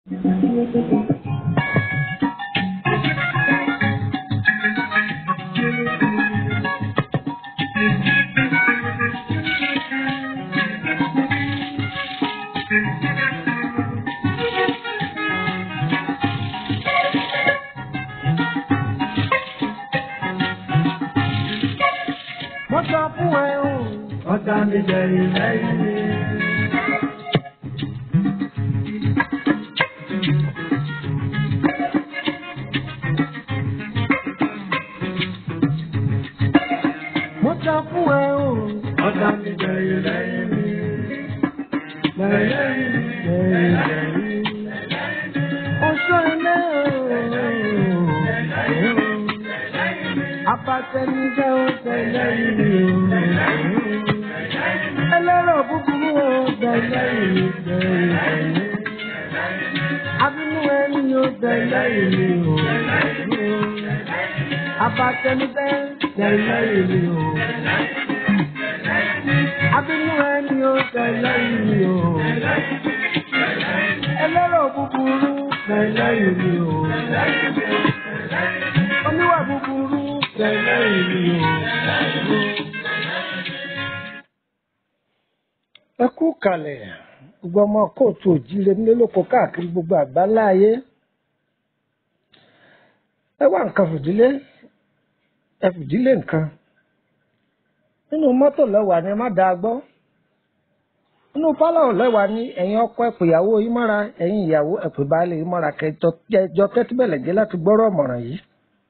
Mo sọ fún ẹ o. Ọ̀tá mi bẹ̀rẹ̀ lẹ́yìn mi. Mo sọ fún ẹ o. Ọ̀tá mi bẹ̀rẹ̀ lẹ́yìn mi. Bẹ̀rẹ̀ lẹ́yìn mi. Bẹ̀rẹ̀ lẹ́yìn mi. Oṣù ilé o. Abatẹnijẹ́ ó tẹ̀lé ìlú. Ẹlẹ́rọ búburú ó tẹ̀lé ìlú. Abínú ẹni ó tẹ̀lé ìlú. Abatẹnijẹ́ tẹ̀lé ìlú. Abínú ẹni ó tẹ̀lé ìlú. Ẹlẹ́rọ búburú tẹ̀lé ìlú. Oníwà búburú tẹ̀lé ìlú. ẹ kú kalẹ̀ gbogbo ọmọ kóòtù òjíire nílé lóko káàkiri gbogbo àgbáńlá ayé ẹ wá nǹkan fìdílé ẹ fìdílé nǹkan nínú mọ́tò lẹ́wà ni ẹ má dáa gbọ́ nínú pálọ̀ lẹ́wà ni ẹ̀yin ọkọ ẹ pè ìyàwó yín mọ́ra ẹ̀yin ìyàwó ẹ pè baálé yín mọ́ra kẹjọ tẹ́tí bẹ̀lẹ̀ jẹ́ láti gbọ́rọ̀ ọ̀mọ̀ràn yìí.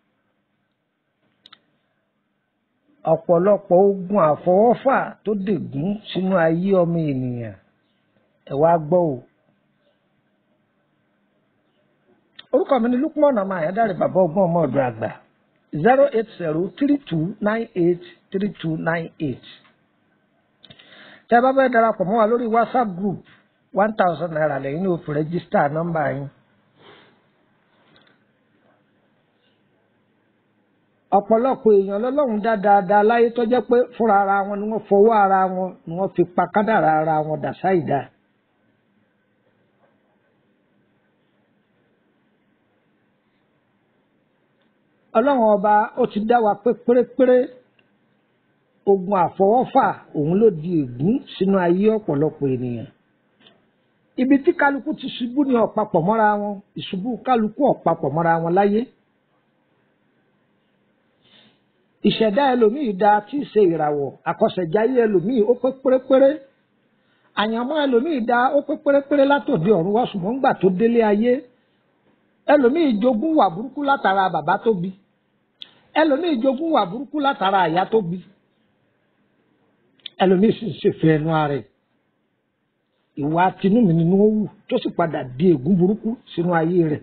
ọ̀pọ̀lọpọ̀ ogun àfọwọ́fà tó dègún sínú ayé ọmọ ènìyàn ẹ wá gbọ́ o. orúkọ mi ni Lukman ọmọ àyádáre bàbá ọgbọ́n ọmọ ọ̀dọ̀ àgbà zero eight zero three two nine eight three two nine eight. tẹ́ ẹ bá fẹ́ darapọ̀ mọ́ wa lórí WhatsApp group one thousand naira lẹ́yìn ní òfin rẹ́gísítà nọ́mbà yín. ọ̀pọ̀lọpọ̀ èèyàn lọ́lọ́run dá dáadáa láyé tó jẹ́ pé fúnra ara wọn ni wọ́n fọwọ́ ara wọn ni wọ́n fi pa kádàrá ara wọn dà sáìdá. ọlọ́run ọba ó ti dá wa pé pérépéré ogun àfọwọ́fà òun ló di ègún sínú ayé ọ̀pọ̀lọpọ̀ ènìyàn. ibi tí kálukú ti ṣubú ní ọ̀pápọ̀ mọ́ra wọn ìṣubú kálukú ọ̀pápọ̀ mọ́ra wọn láyé. ìṣẹ̀dá ẹlòmíì da tí í ṣe ìràwọ̀ àkọsẹ̀jáyé ẹlòmíì ó pé pérépéré àyànmọ́ ẹlòmíì da ó pé pérépéré látòdì ọ̀run wá ṣùgbọ́n ńgbà tó délé ayé ẹlòmíì jogún wà burúkú látara bàbá tó bí ẹlòmíì jogún wà burúkú látara àyà tó bí ẹlòmíì sì ń ṣèfẹ́ ẹnu ara ẹ̀ ìwà tinúmi nínú ó wù tó sì padà di ègún burúkú sínú ayé rẹ̀.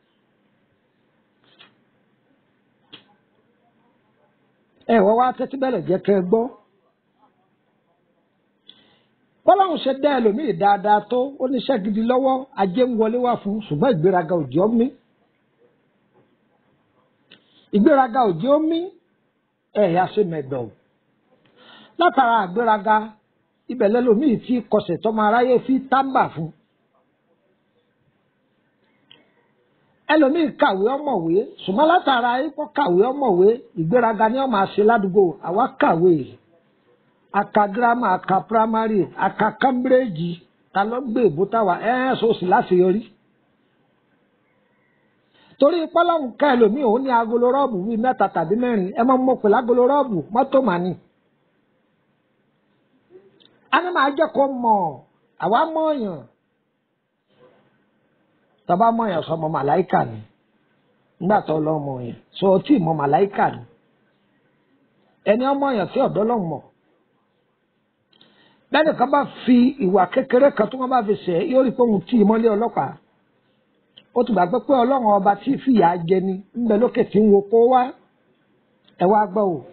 ẹ wọ́n wá tẹ́tí bẹ̀rẹ̀ jẹ́ kẹ́ ẹ gbọ́. bọ́láhùn ṣe dá ẹlòmíì dáadáa tó ó níṣẹ́ gidi lọ́wọ́ ajé ń wọlé wá fún ṣùgbọ́n ìgbéraga òjì ó mí. ìgbéraga òjì ó mí ẹ̀yà ṣe mẹ̀dọ̀. látara àgbéraga ibẹ̀ lẹ́lòmíì tí kọsẹ̀ tọ́mọ aráyé fi tábà fún. ẹlòmíì kàwé ọmọwé ṣùgbọ́n látara ikọ́ kàwé ọmọwé ìgbéraga ni wọ́n máa ṣe ládùúgbò àwa kàwé aka girama aka primary aka cambridge ta ló gbé ìbútáwà ẹ́ẹ́ sọ́ọ̀sì láṣeyọrí. torí pọ́lọ́hún ká ẹlòmíì òun ní agolo rọ́ọ̀bù bíi mẹ́ta tàbí mẹ́rin ẹ máa ń mọ̀ pé lágolo rọ́ọ̀bù mọ́tò màní. a ní máa jẹ́ kó mọ̀ àwa mọ̀ ọ̀yàn tọba mọ yẹn sọmọ màláìkà ni nígbà tó lọ mọ yẹn sọ tí mọ màláìkà ni ẹni ọmọ yẹn tí ọ̀dọ́ lọ mọ bẹ́ẹ̀ni kan bá fi ìwà kékeré kan tó wọn bá fi ṣẹ̀ yóò rí pé òun tí ìmọ́lé ọlọ́pàá ó ti gbàgbé pé ọlọ́run ọba tí fìyà jẹ ni ńbẹ lókè tí ń wo kó wá ẹ wá gbọ́ o.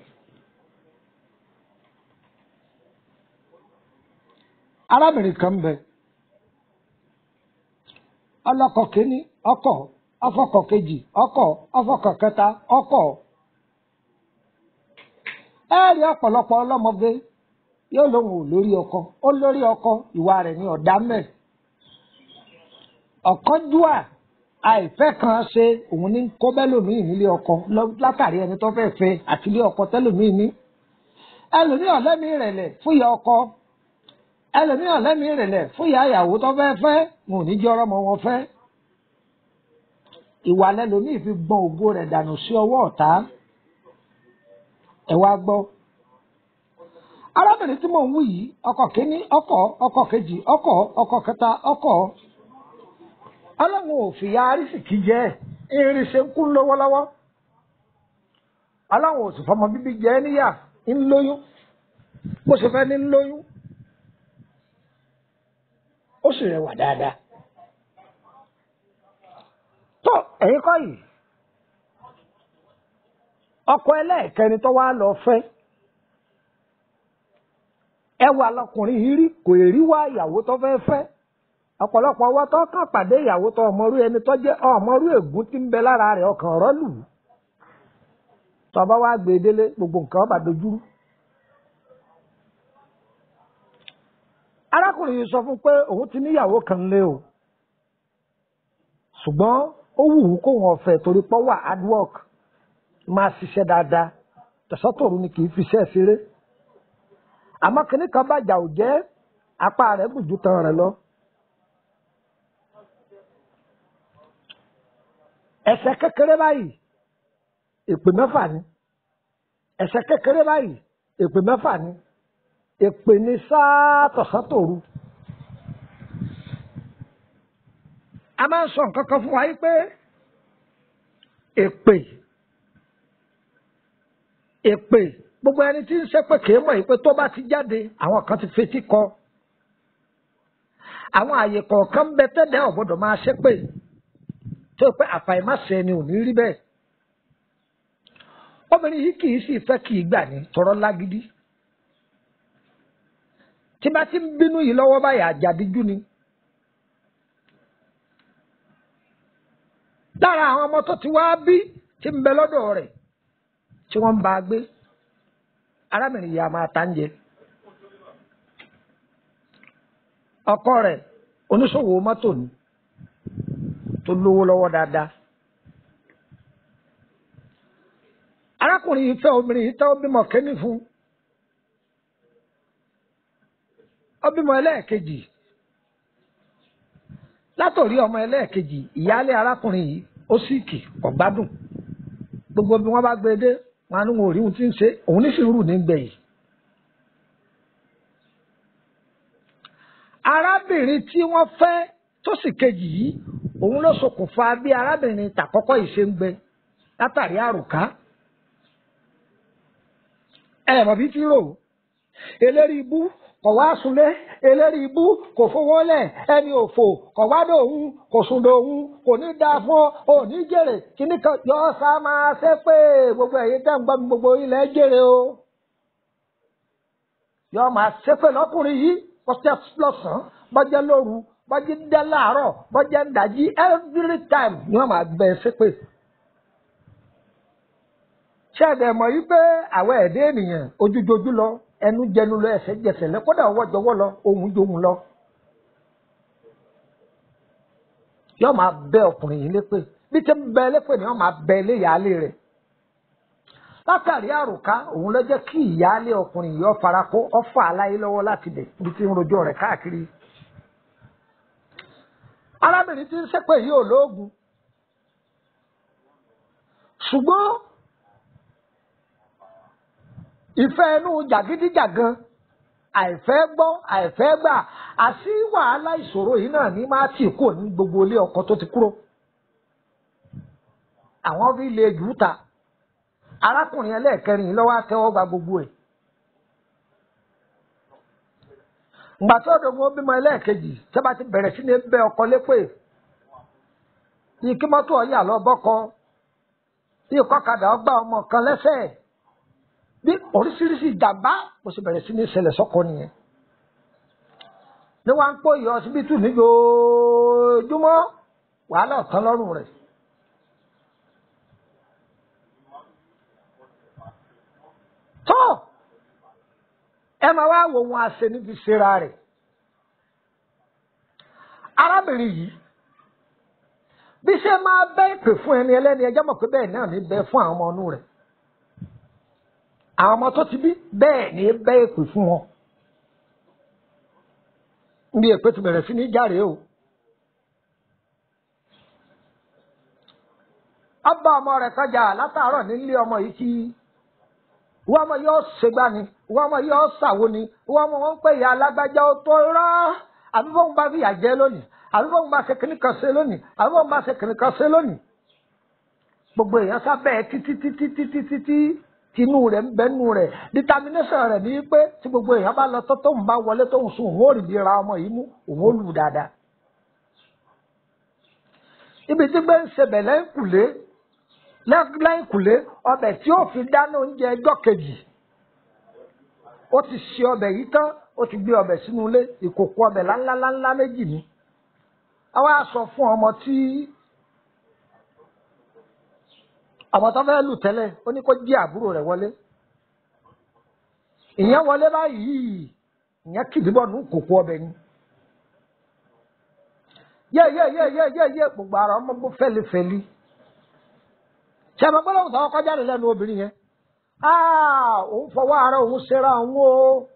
arábìnrin kan bẹ ọlọ́kọ kínní ọkọ ọfọkọ kejì ọkọ ọfọkọ kẹta ọkọ ẹ rí ọ̀pọ̀lọpọ̀ ọlọ́mọge yóò lóun ò lórí ọkọ ó lórí ọkọ ìwà rẹ̀ ní ọ̀dá mẹ́ ọ̀kánjúà àìfẹ́ kan ṣe òun ní kó bẹ́lòmíì nílé ọkọ lọ- látàrí ẹni tó fẹ́ fẹ́ àti ilé ọkọ tẹ́lòmíì ní. ẹlòmíì ọ̀lẹ́mí ìrẹ̀lẹ̀ fún ìyá ọkọ ẹlòmíì ọ̀lẹ́mí ìrẹ̀lẹ̀ fún ìyá ìyàwó tó fẹ́ fẹ́ wọn ò ní jẹ́ ọmọ wọn fẹ́. ìwà lẹ́lòmíì fi gbọ́n ògo rẹ̀ dànù sí ọwọ́ ọ̀tá ẹ wá gbọ́. arábìnrin tí mò ń wí yìí ọkọ kínní ọkọ ọkọ kejì ọkọ ọkọ kẹta ọkọ ọlọ́run ò fìyà arísìkí jẹ́ irin ṣe ń kú lọ́wọ́lọ́wọ́ ọlọ́run ò sì fọmọ bíbí jẹ́ níyà ń lóyún bó ṣe fẹ́ ní ń lóyún ó sì rẹwà dáadáa tó ẹ̀yin kọ́ yìí ọkọ ẹlẹ́ẹ̀kẹni tó wá lọ fẹ́ ẹwà lọkùnrin yìí rí kò rí wá ìyàwó tó fẹ́ fẹ́ ọ̀pọ̀lọpọ̀ ọwọ́ tó kàn pàdé ìyàwó tó ọmọrú ẹni tó jẹ́ ọmọrú ègún tí ń bẹ lára rẹ̀ ọkàn ọ̀rọ̀ lù ú tọba wa gbé e délé gbogbo nǹkan ọba dojúrú. arákùnrin yìí sọ fún pé òun ti níyàwó kan lé o ṣùgbọ́n ó wù ú kó wọn fẹ́ torí pọ́ wà hard work máa ṣiṣẹ́ dáadáa tẹ̀sọ́tòrú ni kì í fi iṣẹ́ ṣeré àmọ́ kìnnì kan bàjá ò jẹ́ apá rẹ̀ bùjú tan rẹ̀ lọ. ẹ̀ṣẹ̀ kékeré báyìí èpè mẹ́fà ni ẹ̀ṣẹ̀ kékeré báyìí èpè mẹ́fà ni èpè ní sáà tọ̀sán-tòru. a máa ń sọ nǹkan kan fún wa yìí pé èpè èpè gbogbo ẹni tí ń ṣépè kìí mọ̀ yìí pé tó bá ti jáde àwọn kan ti fetí kọ àwọn àyè kọ̀ọ̀kan ń bẹ tẹ́lẹ̀ ọ̀gbọ́dọ̀ máa ṣépè tó pé àfàìmáṣe ni ò ní rí bẹ́ẹ̀ obìnrin yìí kì í sì fẹ́ kì í gbà ní tọrọ lágídí tí bá ti ń bínú yìí lọ́wọ́ báyìí àjàdíjú ni lára àwọn ọmọ tó ti wá bí tí ń bẹ lọ́dọ̀ rẹ̀ tí wọ́n ń bá a gbé arábìnrin yìí a máa ta ń jẹ ọkọ rẹ̀ oníṣòwò mọ́tò ni tó lówó lọ́wọ́ dáadáa. arákùnrin yìí fẹ́ obìnrin yìí tẹ́ ó bímọ kẹ́ni fún ó bímọ ẹlẹ́ẹ̀kejì látòrí ọmọ ẹlẹ́ẹ̀kejì ìyáálé arákùnrin yìí ó síìkì kò gbádùn gbogbo bí wọ́n bá gbé e dé wọn ní wọn ò rí ohun tí ń ṣe òun ní sùúrù ní gbẹ̀yìn. arábìnrin tí wọ́n fẹ́ tó sì kejì yìí òun ló ṣokùnfà bí arábìnrin tàkọ́kọ́ yìí ṣe ń gbẹ látàrí àrùká ẹ mọ̀ bí tí rò eléri ibú kò wá sunlé eléri ibú kò fowó lẹ̀ ẹni òfò kò wá dòun kò sùn dòun kò ní dáa fún ọ ò ní jèrè kíní kan yọ sá máa ṣe pé gbogbo ẹ̀yin tẹ́ ń gbọ́ mi gbogbo ilẹ̀ jèrè o yọ máa ṣe pé lọ́kùnrin yìí bọ́jẹ́ lọ́sàn-án bọ́jẹ́ lóru bọ́jẹ́ dẹ́ láàárọ̀ bọ́jẹ́ ń dàjí every time ni wọ́n máa gbẹ ṣe pé ṣé ẹ̀dẹ̀ mọ̀ yí pé àwọn ẹ̀dẹ́ ènìyàn ojújojú lọ ẹnu jẹnu lọ ẹsẹ̀ jẹsẹ̀ lẹ kódà ọwọ́ jọwọ́ lọ ohun johun lọ. yóò máa bẹ ọkùnrin yìí lépè bí tí ń bẹ lépè ni wọ́n máa bẹ ilé ìyáálé rẹ̀. látàrí àròká òun ló jẹ́ kí ìyáálé ọkùnrin yìí ó fara kó ọfà aláyé lọ́wọ́ láti bẹ̀ bí tí ń rojọ́ rẹ̀ káàkiri. arábìnrin tí ń ṣépè yìí ò lóògùn ṣùgbọ́n ìfẹ́ inú jàgídíjàgan àìfẹ́ gbọ́ àìfẹ́ gbà àti wàhálà ìṣòro yìí náà ní máa tì kúrò ní gbogbo ilé ọkọ tó ti kúrò. àwọn fi lè jù ú ta arákùnrin ẹlẹ́ẹ̀kẹrin yìí lọ́wọ́ àtẹ́wọ́ gba gbogbo ẹ̀. ìgbà tó dògbò bímọ ẹlẹ́ẹ̀kejì tẹ́bà ti bẹ̀rẹ̀ sí ní bẹ ọkọ lépè yìí kí mọ́tò ọ̀yà lọ bọ́kọ yìí kọ́kadà ọgbà ọmọ kan lẹ́sẹ̀ bí oríṣiríṣi ìjàmbá mo sì bẹ̀rẹ̀ sí ní ṣẹlẹ̀ sọ́kọ nìyẹn. ní wọ́n á ń pò yọ ọsibítù ní joojúmọ́ wàhálà ọ̀tán lọ́rùn rẹ̀. tó ẹ máa wá wo wọn àṣẹ níbi ṣera rẹ̀. arábìnrin yìí bí ṣe máa bẹ́ ìpè fún ẹni ẹlẹ́ni ẹjọ́ mọ̀ pé bẹ́ẹ̀ náà ní bẹ́ fún àwọn ọmọ inú rẹ̀ àwọn ọmọ tó ti bí bẹ́ẹ̀ ní bẹ́ ìpè fún wọn níbi èpè ti bẹ̀rẹ̀ sí ní járe o. ọba ọmọ rẹ̀ kọjá látàárọ̀ nílé ọmọ yìí kí wọ́n ọmọ yóò ṣègbà ni wọ́n ọmọ yóò ṣàwo ni wọ́n ọmọ wọn ń pè ya alágbájá ó tó rọ́ àbí bóun bá fìyà jẹ lónìí àbí bóun bá ṣe kìnnì kan ṣe lónìí àbí bóun bá ṣe kìnnì kan ṣe lónìí. gbogbo èèyàn sábẹ́ títí títí títí títí tinú rẹ̀ ń bẹ́nu rẹ̀ determination rẹ̀ ní pé tí gbogbo èèyàn bá lọ tó tóun bá wọlé tóun sùn òun ò rí bí ra ọmọ yìí mú òun ó lù dáadáa. ibi tí gbé ń ṣe bẹ̀lẹ́ ń kùlé lẹ́yìn kùlé ọbẹ̀ tí ó fi dáná oúnjẹ ẹjọ́ kejì ó ti ṣe ọbẹ̀ yìí tán ó ti gbé ọbẹ̀ sínú ilé ìkòkò ọbẹ̀ láńláńlá méjì ni àwa sọ fún ọmọ tí ọmọ tó fẹ́ lù tẹ́lẹ̀ ó ní kó jí àbúrò rẹ̀ wọlé ìyẹn wọlé báyìí ìyẹn kìdìbọ̀ nù kòkò ọbẹ̀ ni yé yé yé yé yé yé gbogbo ara ọmọ bó fẹ́lifẹ́li ṣe àmọ́ gbọ́dọ̀ òun tàwọn kọjá lẹ́nu obìnrin yẹn òun fọwọ́ ara òun ṣera òun o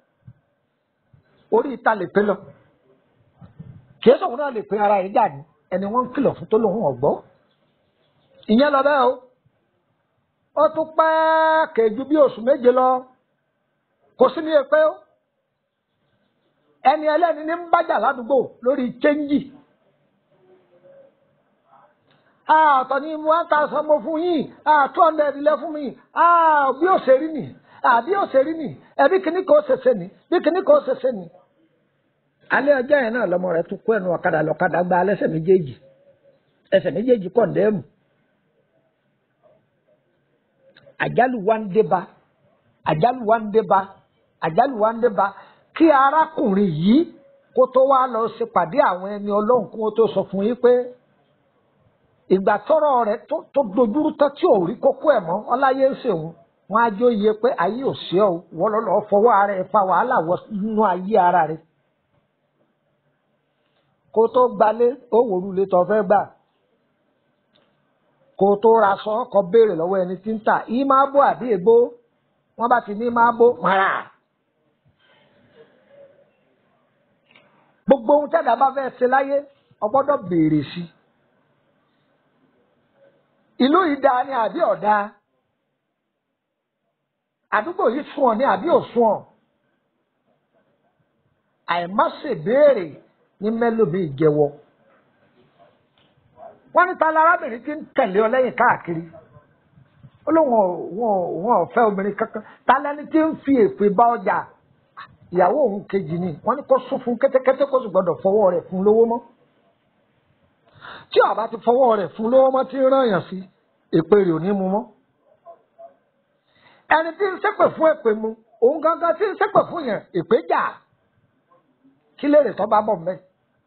orí ìta lè pé lọ kìí sọ̀rọ̀ náà lè pe ara yìí dà ní ẹni wọ́n ń kìlọ̀ fún tó lóun ọ̀gbọ́ ìyẹn lọ bẹ́ẹ̀ o ó tún pẹ́ kèjú bí oṣù méje lọ kò sí ní èpè o ẹni ẹlẹ́ni ní ń bájà ládùúgbò lórí chẹ́ńjì àtọ̀ ní one thousand mo fún yín two hundred lẹ fún mi bí ó ṣe rí nì bí ó ṣe rí nì ẹbí kìíní kò ṣẹṣẹ nì bí kìíní kò ṣẹṣẹ nì. alẹ́ ọjọ́ yẹn náà lọmọ rẹ̀ tún kó ẹnu ọ̀kadà lọ́kadà gba alẹ́sẹ̀ méjèèjì ẹsẹ̀ méjèèjì kọ̀ǹdẹ́mù. àjálù wa ń dé ba àjálù wa ń dé ba àjálù wa ń dé ba kí arákùnrin yìí kó tó wá lọ ṣèpàdé àwọn ẹni ọlọ́run kó tó sọ fún yín pé ìgbà tọrọ rẹ tó dojúrú tán tí ò rí kókó ẹ mọ ọláyé ń ṣèwọn wọn á jó iye pé ayé ò sí ọ wọn lọ lọ fọwọ́ ara ẹ fa wàhálà wọ nínú ayé ara rẹ kó tó gbalé ó wòlú ilé tó fẹ́ gbà kó tó ra sọ ọkọ béèrè lọ́wọ́ ẹni tí ń tà í máa bó àbí èbó wọn bá ti ní máa bó mara gbogbo ohun tẹ́lẹ̀ bá fẹ́ ṣe láyé ọgbọ́dọ̀ béèrè sí i ìlú yìí dáa ni àbí ọ̀dá àdúgbò yìí sùn ọ̀ ní àbí òsùn ọ̀ àìmọ́sèbéèrè ní mẹ́lòmí ìjẹ́wọ́ wọ́n ní ta lárábìnrin tí ń tẹ̀lé ọ lẹ́yìn káàkiri ó lóun wọn ò fẹ́ obìnrin kankan ta lẹ́ni tí ń fi èpè bá ọjà ìyàwó òun kejì ni wọ́n ní kó sún fún kẹ́tẹ́kẹ́tẹ́ kó sì gbọ́dọ̀ fọwọ́ rẹ̀ fún lówó mọ́ tí ọba ti fọwọ́ rẹ̀ fún lówó mọ́ tí ń rán yàn sí èpè rẹ̀ ò ní mu mọ́. ẹni tí ń ṣépè fún èpè mu òun gangan tí ń ṣépè fún yẹn èpè jà kí lè rè tó bá bọ̀ mẹ́.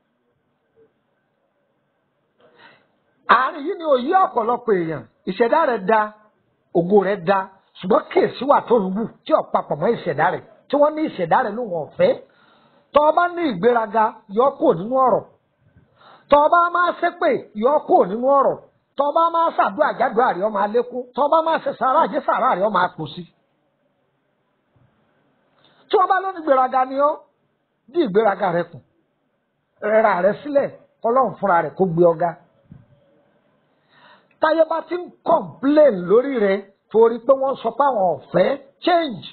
àárín yìí ni òye ọ̀pọ̀lọpọ̀ èèyàn ìṣẹ̀dá rẹ̀ da ògo rẹ̀ da ṣùgbọ́n kéèsì wà tó ń wù tí ò papọ̀ mọ́ ìṣẹ̀dá rẹ̀ tí wọ́n ní ìṣẹ̀dá rẹ̀ lóun ọ̀fẹ́ tọ́ ọ bá ní ìgbéraga yọ kúrò nínú ọ̀rọ̀ tọba máa ṣépè yọ kúrò nínú ọ̀rọ̀ tọba máa ṣàdúrà jádùá rẹ ọmọ alékún tọba máa ṣe sàrà àjẹ sàrà rẹ ọmọ àpò sí. tí wọn bá lóní ìgbéraga ni ọ dí ìgbéraga rẹ kù rẹra rẹ sílẹ̀ kọlọ́run fúnra rẹ kó gbé ọ̀gá. táyé bá ti ń complain lórí rẹ torí pé wọ́n sọ pé àwọn ọ̀fẹ́ change.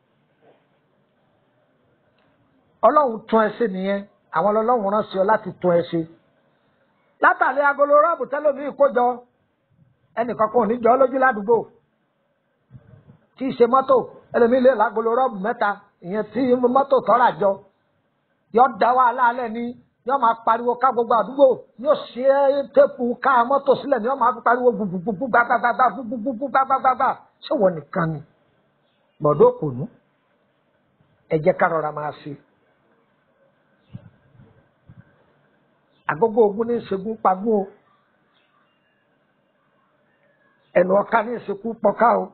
ọlọ́run tún ẹ ṣe nìyẹn àwọn ọlọ́run rán sí ọ láti tún ẹ ṣe látàlẹ́ agolo rọ́ọ̀bù tẹ́lómìí kójọ ẹnìkan kan ò ní jọ lójú ládùúgbò tí í ṣe mọ́tò ẹlòmíì lè lágolo rọ́ọ̀bù mẹ́ta ìyẹn tí mọ́tò tọ́ra jọ yọ da wàhálà alẹ́ ní yọ máa pariwo ká gbogbo àdúgbò yóò ṣe é téèpù ká mọ́tò sílẹ̀ ní yọ máa fi pariwo gbùgbùgbùgbù gbàgbàgbàgbà gbùgbùgbùgbù gbàgbàgbàgbà ṣé wọ́n nìkan ni gbọ̀dọ̀ kùnú ẹ jẹ́ ká rọra máa ṣe. agogo ogun ní ìṣègùn pagún o ẹnu ọ̀ka ní ìṣekú pọ̀ká o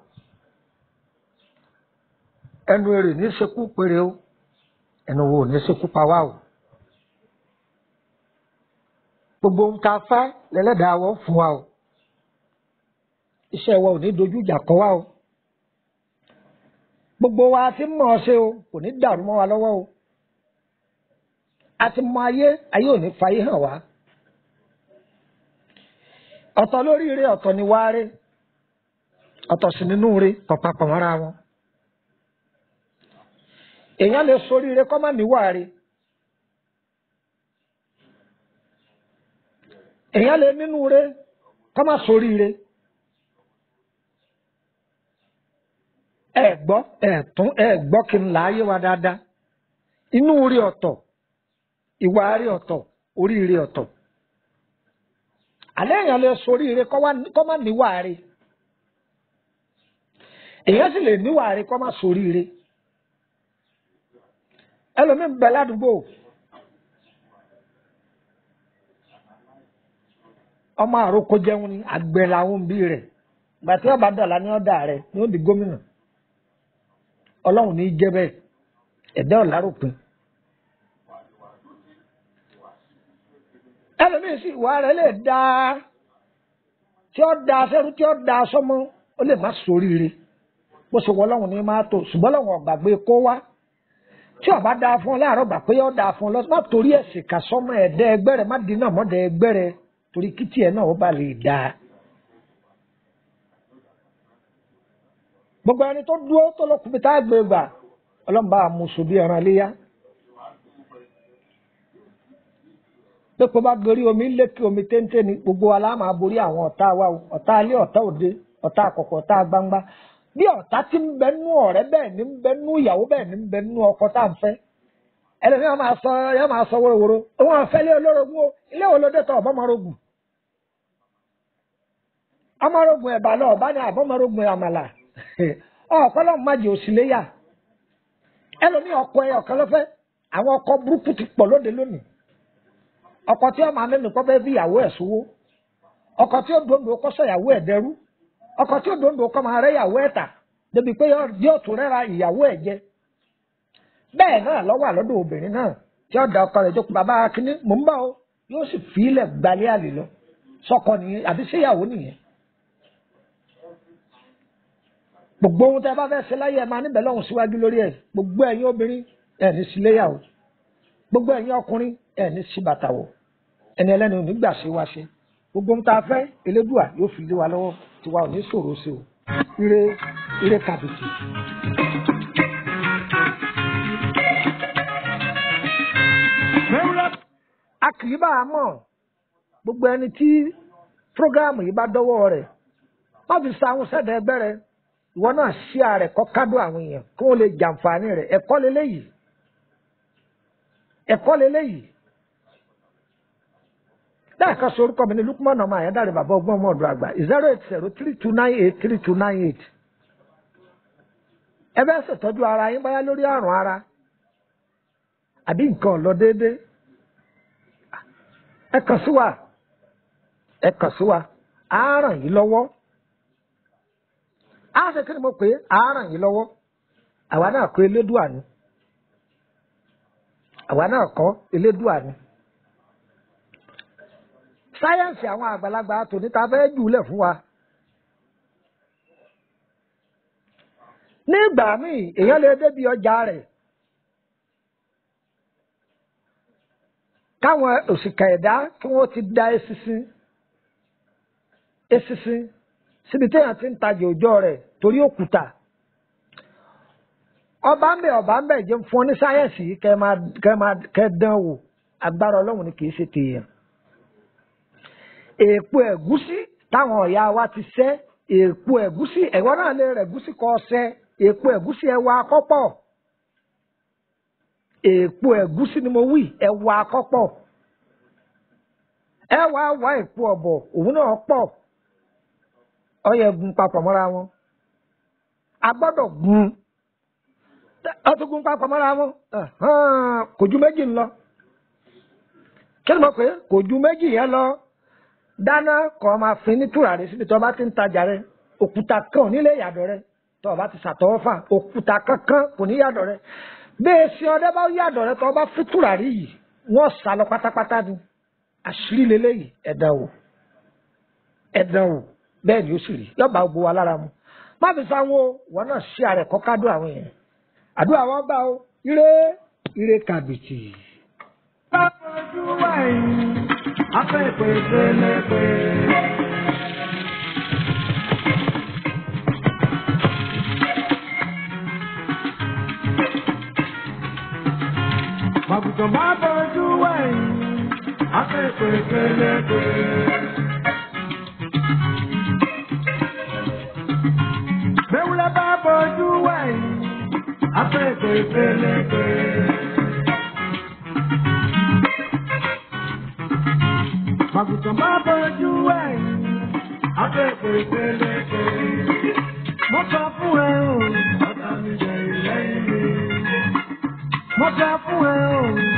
ẹnu èrè ní ìṣekú péré o ẹnu wo ní ìṣekú pa wá o gbogbo ohun tá a fẹ́ lẹ́lẹ́dàá wọ́n fún wa o iṣẹ́ wa ò ní dojú ìjà kọ wa o gbogbo wa ti mọ̀ ọ́ ṣe o kò ní dàrú mọ́ wa lọ́wọ́ o a ti mọ ayé ayé ò ní fayé hàn wá ọ̀tọ̀ lórí ire ọ̀tọ̀ ni wá rí ọ̀tọ̀ sí nínú ire pàpàpà mọ́ra wọn èèyàn lè sórí ire kọ́ má níwà rí èèyàn lè nínú ire kọ́ má sórí ire ẹ gbọ́ ẹ tún ẹ gbọ́ kí n láàyè wa dáadáa inú rí ọ̀tọ̀ ìwà rí ọ̀tọ̀ orí rí ọ̀tọ̀ àlẹ́ èèyàn lè sórí ire kọ́ má níwà rí èèyàn sì lè níwà rí kọ́ má sórí ire ẹlòmíín bẹ ládùúgbò ọmọ àròkọ jẹun ni àgbẹ̀ làwọn òbí rẹ̀ gbàtí ọba dọ̀la ní ọ̀dà rẹ̀ ni ó di gómìnà ọlọ́run ní í jẹ́ bẹ́ẹ̀ ẹ̀dá ọ̀làròpin. ẹlòmíín sì ìwà rẹ̀ lè da tí ó da sẹ́rú tí ó da sọ́mọ́ ó lè má sóríire bó ṣe wọ ọlọ́run ní máa tó ṣùgbọ́n ọlọ́run ọ̀gbàgbé kó wá tí ọba da fún ọ láàárọ̀ gbà pé ó da fún ọ lọ má torí ẹ̀sìn kà sọ́mọ ẹ̀dẹ́ ẹgbẹ́ rẹ̀ má dínà mọ́dẹ ẹgbẹ́ rẹ̀ torí kìtì ẹ̀ náà ó bá lè dáa. gbogbo ẹni tó dúró tó lọ kùbìtà àgbè gbà ọlọ́mùbá àmùsù bí ẹran léyà. pépé bá gorí omi lékè omi téńté ni gbogbo wa láàmà borí àwọn ọ̀tá wa o ọ̀tá alẹ́ ọ̀tá òde ọ̀tá àkọ́kọ́ ọ̀tá gbangba bí ọ̀tá ti ń bẹ nú ọ̀rẹ́ bẹ́ẹ̀ ni ń bẹ nú ìyàwó bẹ́ẹ̀ ni ń bẹ nú ọkọ tá à ń fẹ́ ẹlẹ́ni yóò máa sọ yóò máa sọ wóróworó òun àfẹ́ lé olórogún o ilé wo ló dé tọ̀ ọ̀bọ́mọrogùn ọmọrogùn ẹ̀bà lọ ọ̀bá ni àbọ̀mọrogùn àmàlà ọ̀pọ̀lọ́ májè òsìléyà ẹlòmí ọkọ ẹ ọ̀kan lọ́fẹ́ àwọn ọkọ burúkú ti pọ̀ lóde lónìí ọkọ tí ọmọ amẹ́mi kọ́ fẹ́ bí ìyàwó ẹ̀ sówó ọkọ tí ó dòndò kọ́ sọ ìyàwó ẹ̀ dẹrú ọkọ tí ó dòndò kọ́ máa rẹ́ ìyàwó ẹ̀ tà débi pé yóò tún rẹ́ra ìyàwó ẹ̀ jẹ bẹ́ẹ̀ náà lọ́wọ́ àlọ́dọ̀ obìnrin náà tí ó da ọkọ rẹ̀ jókòó bàbá akíní mò ń bá o yóò sì fi ilẹ̀ gbalẹ́ àlè lọ sọkọ nìyẹn àbí séyàwó nìyẹn gbogbo ohun tẹ bá fẹ́ ṣe láyé ẹ máa níbẹ̀ lọ́hùn síwájú lórí ẹ̀ gbogbo ẹ̀yin obìnrin ẹ̀ ní sí léyàwó gbogbo ẹ̀yin ọkùnrin ẹ̀ ní sí bàtà wọ̀ ẹni ẹlẹ́ni ò ní gbà ṣe wá ṣe gbogbo ohun tá a fẹ́ elédùà yóò fi lé wa lọ́wọ́ tiwa ò ní ṣòro ṣe o ire ire kàbìtì. a kì í bá a mọ̀ gbogbo ẹni tí prógáàmù yìí bá dọ́wọ́ rẹ̀ má fi sa àwọn sẹ́dẹ̀ ẹgbẹ́ rẹ̀ ìwọ náà ṣí ààrẹ kọ́ kádùn àwọn èèyàn kí wọ́n lè jàǹfààní rẹ̀ ẹ̀kọ́ leléyìí ẹ̀kọ́ leléyìí dáàka sọ orúkọ mi ní Lukman ọmọ àyádáre bàbá ọgbọ́n ọmọ ọ̀dọ̀ àgbà zero eight zero three two nine eight three two nine eight ẹ bẹ́ẹ̀ ṣètọ́jú ara yín báyá lórí àrùn ara àbí nǹkan ò lọ déédéé ẹ kàn sí wa ẹ kàn sí wa á ràn yín lọ́wọ́ á ṣe kí ni mo pè é á ràn yín lọ́wọ́ àwa náà kọ́ elédùà ni àwa náà kọ́ elédùà ni sáyẹ́ǹsì àwọn àgbàlagbà tòní ta fẹ́ jùlẹ̀ fún wa. ní ìgbà míì èèyàn lè débi ọjà rẹ̀ káwọn òṣìkà ẹ̀dá kí wọ́n ti da eṣinṣin eṣinṣin síbi téèyàn ti ń tajà òjọ́ rẹ̀ torí òkúta ọba ń bẹ ọba ń bẹ jẹ́ fún ọ ní sáyẹ́ǹsì yìí kẹ́ máa kẹ́ máa kẹ́ dán wò agbára ọlọ́run ni kì í ṣe tèèyàn èèpo ẹ̀gúsí táwọn ọ̀yà wa ti sẹ́ èèpo ẹ̀gúsí ẹ̀wọ́ náà lè rẹ̀ ẹ̀gúsí kọ́ sẹ́ èèpo ẹ̀gúsí ẹ̀wà akọ́pọ̀ èèpo ẹ̀gúsí ni mo wí ẹ̀wà akọ́pọ̀ ẹ̀wà wá èèpo ọ̀bọ̀ òun náà pọ̀ ọyẹ gun papọ̀ mọ́ra wọn a gbọ́dọ̀ gun ọtún gun papọ̀ mọ́ra wọn kò ju méjì ń lọ kí ni mo pè é kò ju méjì yẹn lọ dáná kọ́ máa fin ní tùràrí síbi tó bá ti ń tajà rẹ òkúta kan ò nílé ìyàdọ̀ rẹ tó o bá ti ṣàtọwọ́ fà òkúta kankan kò ní yàdọ̀ rẹ bẹ́ẹ̀ sí ọdẹ bá yàdọ̀ rẹ tó o bá fi tùràrí yìí wọ́n sá lọ pátápátá ni àṣírí leléyìí ẹ̀dá wò ẹ̀dá wò bẹ́ẹ̀ ni ó sì rí yọba gbogbo wa lára mu má fi sáwọn o wọn náà ṣí ààrẹ kọ́ kádùn àwọn èèyàn àdúrà wọn gbà o ire ire kàbìtì. bá fojú wẹ̀yìn afẹ́fẹ́ pẹ̀lẹ́pẹ̀. Màgùtàn bá fojú wẹ̀yìn afẹ́fẹ́ pẹ̀lẹ́pẹ̀. Bẹ́wúrẹ́ bá fojú wẹ̀yìn afẹ́fẹ́ pẹ̀lẹ́pẹ̀. Màgùtàn bá bọ́jú ẹ̀yìn, afẹ́fẹ́ pẹ̀lẹ́pẹ̀. Mo sọ fún ẹ o, ọ̀tá mi jẹ ìlẹ́yìn mi. Mo sọ fún ẹ o,